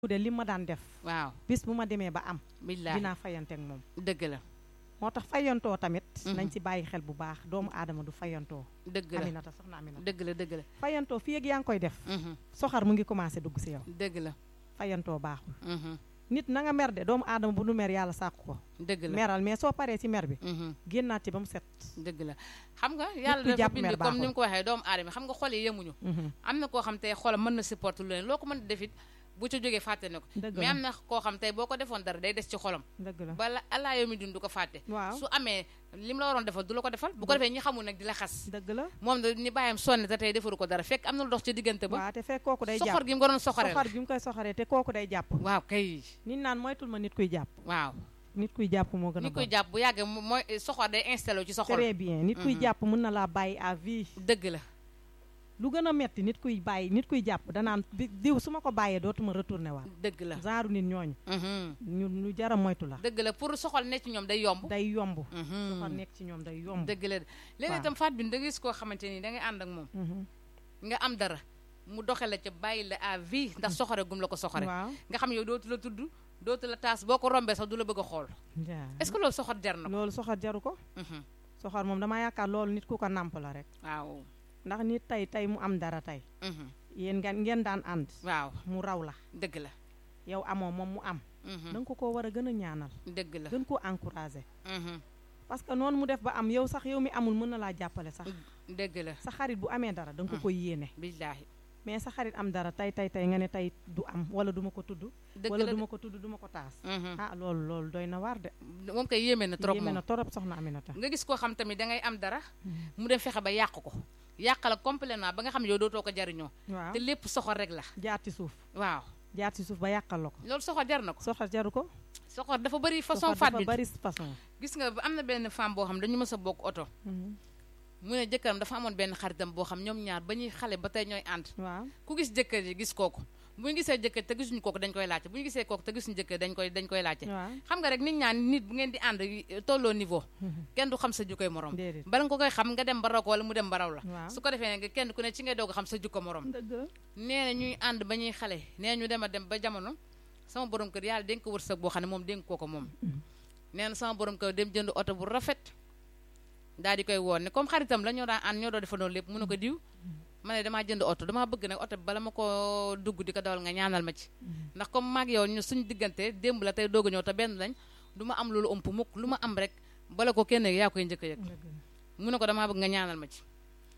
de li ma daan def waaw bis bu ma demee ba am billaahi dinaa fayanteeg moom dëgg la moo tax fayantoo tamit Mhm. nañ ci bàyyi xel bu baax doomu aadama du fayantoo dëgg la aminata soxna aminata dëgg la dëgg la fayantoo fii ak yaa ngi koy def mhm, soxar mu ngi commencé dugg si yow dëgg la fayantoo baaxul mhm, nit na nga mer de doomu aadama bu nu mer yàlla sàkku ko dëgg la meral mais soo paree ci mer bi mhm, génnaat ci ba mu set dëgg la xam nga yàlla kuy dafa jàpp bind mer comme ni baaxul. mu ko waxee doomu aadama xam nga xol yi yemuñu Mhm. am na koo xam tey xolam mën na supporter lu leen loo ko mën a defit bu ca jógee fàtte na ko dëgg mais la am na koo xam tey boo ko defoon dara day des ci xolam dëgg la bala alaa yow mi dund du ko fàtte waaw su amee li mu la waroon defal du la ko defal bu ko defee ñi xamul nag di la xas dëgg la moom da ni bàyyam sonn te tey defaru ko dara fekk am na lu dox ci diggante ba waaw te fekk kooku day soxor jàpp gi mu ko doon soxoree soxor bi mu koy soxoree te kooku day jàpp waaw kay nit naan moytul ma nit kuy jàpp waaw nit kuy jàpp moo gën a ni koy bon jàpp bu yàggee mo- mooy soxor day installé wu ci sa xol très bien nit kuy Mhm. jàpp mën na laa bàyyi à vie dëgg la lu gën a metti nit kuy bàyyi nit kuy jàpp danaan bi diw su ma ko bàyyee dootuma retourné waat dëgg la genre nit ñooñu mhm, ñu ñu jara moytu la dëgg la pour soxol ne ci ñoom day yomb day yomb mhm, soxor nekk ci ñoom day yomb dëgg la léegi waaw. itam faat bi da nga gis koo xamante ni da ngay ànd ak moom Mhm. nga am dara mu doxe la ca bàyyi la à vie ndax soxore gum la ko soxore waaw nga xam yow dootu la tudd dootu la taas boo ko rombee sax du la bëgg a xool jaa est-ce que loolu soxor jar na ko loolu soxor jaru ko Mhm, soxor moom dama yaakaar loolu nit ku ko nàmp la rek waaw ndax nit tey tey mu am dara tey mhm, yéen ngeen ngeen daan ànd waaw mu raw la dëgg la yow amoo moom mu am mhm, da nga ko koo war a gën a ñaanal dëgg la gën koo encouragé mhm, parce que noonu mu def ba am yow sax yow mi amul mën na laa jàppale sax dëgg la sa xarit bu amee dara da nga ko Mm. koy yéene billaahi mais sa xarit am dara tey tey tey nga ne tey du am wala du ma ko tudd dëgg wala la du ma ko tudd du ma ko taas mhm. ah loolu loolu doy na waar de moom koy yéeme na trop yéeme moom na torop soxna Aminata nga gis koo xam tamit da ngay am dara Mhm. mu dem fexe ba yàq ko yàq la complètement ba nga xam ne yow dootoo ko jariñoo waaw te lépp soxor rek la jaar ci suuf waaw jaar ci suuf ba yàqal la ko loolu soxor jar na ko soxor jaru ko soxor dafa bëri façon soxor faat dafa bi bari façon gis nga am na benn femme boo xam dañu mës a bokk oto Mhm. mu ne jëkkëram dafa amoon benn xaritam boo xam ñoom ñaar ba ñuy xale ba tey ñooy ànd waaw ku gis jëkkër ji gis kooku bu ñu gisee jëkkër te gisuñu kooku dañ koy laajte bu ñu gisee kooku te gisuñu jëkkër dañ koy dañ koy laajte waaw xam nga rek nit ñaan nit bu ngeen di ànd eh, tolloo niveau Mhm. kenn du xam sa jukkoy morom déedéet bala nga ko koy xam nga dem ba raw ko wala mu dem ba raw la waaw su ko defee ne kenn ku ne ci ngay doog a xam sa jukko morom dëgg la nee na ñuy ànd ba ñuy xale nee ñu dem a dem ba jamono sama borom kër yàlla dénk ko wërsëg boo xam ne moom dénk koo ko moom Mhm. nee na sama borom kër dem jënd oto bu rafet daal di koy woon ne comme xaritam la ñoo daan ànd ñoo doon defandoo lépp mu ne ko diw ma ne damaa jënd oto damaa bëgg nag oto bi bala ma ko dugg di ko dawal nga ñaanal ma ci Mhm. ndax comme maag yow ñu suñu diggante démb la tey doog a ñëw te benn lañ du ma am loolu ëmp mukk lu ma am rek bala ko kenn yaa koy njëkk a yëg dëgg la mu ne ko damaa bëgg nga ñaanal ma ci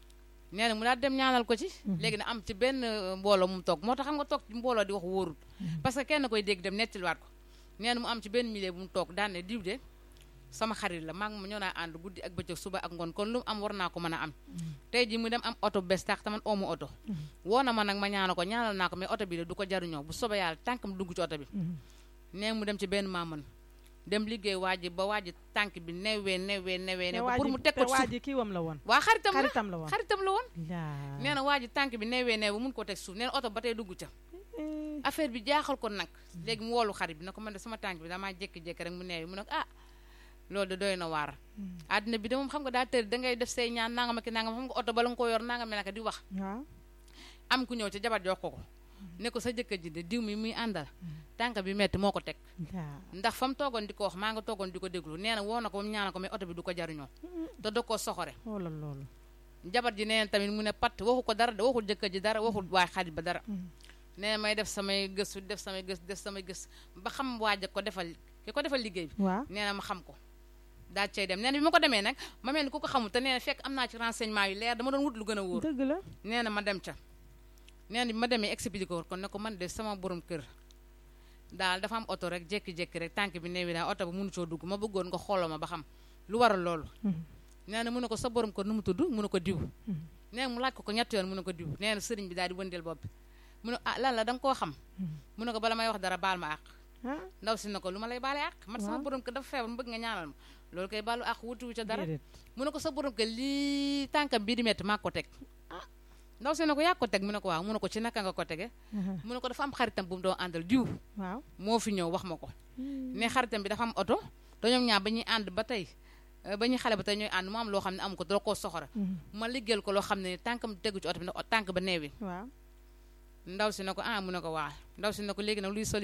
nee na mu daal dem ñaanal ko ci Mhm. léegi na am ci benn euh, mbooloo mu toog moo tax xam nga toog ci mbooloo di wax wóorul parce que kenn koy dégg dem nettaliwaat ko nee na mu am ci benn milieu bu mu toog daan ne diw de sama xarit la maa ngi ma ñoo naa ànd guddi ak bëccëg suba ak ngoon kon lu mu am war naa ko mën a am tey ji mu dem am oto bu bees tax taman oomu oto woo na ma nag ma ñaanal ko ñaanal naa ko mais oto bi de du ko jaruñoo bu soobee yàlla tànkam dugg ci oto bi Mhm. nee mu dem ci benn maaman dem liggéey waa ji ba waa ji tànk bi newee newee newee te ne waa pour ji mu teg ko te ci waa suuf ji kiiwam la woon waa xaritam la xaritam la woon xaritam la woon laa nee na waa ji tànk bi newee newe ba mun koo teg suuf nee na oto ba tey dugg ca Eh, affaire bi jaaxal ko nag léegi mu woolu xarit bi na ko man de sama tànk bi damaa jékki-jékki rek mu neewi mu ne ko ah loolu de doy na waar Mhm. àddina bi de moom xam nga daa tër da ngay def say ñaan nangam ak nangam xam nga oto bala nga ko yor nangam ne naka di wax waaw am ku ñëw ca jabar jox ko ko ne ko sa jëkkër ji de diw mi muy àndal tànk bi metti moo ko teg laa ndax fa mu toogoon di ko wax maa nga toogoon di ko déglu nee na woo na ko ba mu ñaanal ko mais oto bi du ko jariñoo te da koo soxore xoolal loolu jabar ji nee na tamit mu ne pat waxu ko dara de waxul jëkkër ji dara waxul waay xarit ba dara Mhm. nee na may def samay gëstu def samay gëstu def samay gëstu ba xam waaj ko defal ki ko defal liggéey bi waaw nee na ma xam ko daal cay dem nee na bi ma ko demee nag ma mel ni ku ko xamul te nee na fekk am naa ci renseignement yu leer dama doon wut lu gën a wóor dëgg la nee na ma dem ca nee na bi ma demee expliqué ko kon ne ko man de sama borom kër daal dafa am oto rek jékki-jékki rek tànk bi neewi daal oto ba mënu coo dugg ma bëggoon nga xooloo ma ba xam lu waral loolu Mhm. nee na mu ne ko sa borom kër nu mu tudd mu ne ko diw Mhm. nee na mu laaj ko ko ñetti yoon mu ne ko diw nee na sëriñ bi daal di wëndeel bopp bi mu ne ah lan la da nga koo xam Mhm. mu ne ko bala may wax dara baal ma àq ah ndaw si na ko lu ma lay baale àq man sama Waaw. borom kër dafa feebar mu bëgg nga ñaanal ma loolu koy baalu àq wuti wu ca dara déedéet mu ne ko sa borom kër lii tànkam bii di metti maa ko teg ah ndaw si na ko yaa ko teg mu ne ko waaw mu ne ko ci naka nga ko tege Mhm. mu ne ko dafa am xaritam bu mu doon àndal diw waaw moo fi ñëw wax ma ko Mhm. ne xaritam bi dafa am oto te ñoom ñaar ba ñuy ànd ba tey eh, ba ñuy xale ba tey ñooy ànd mu am loo xam ne amu ko doo koo soxora Mhm. ma liggéeyal ko loo xam ne tànkam tegu ci oto bi ne tànk ba neewi waaw ndaw si ne ko ah mu ne ko waa ndaw si ne ko léegi nag luy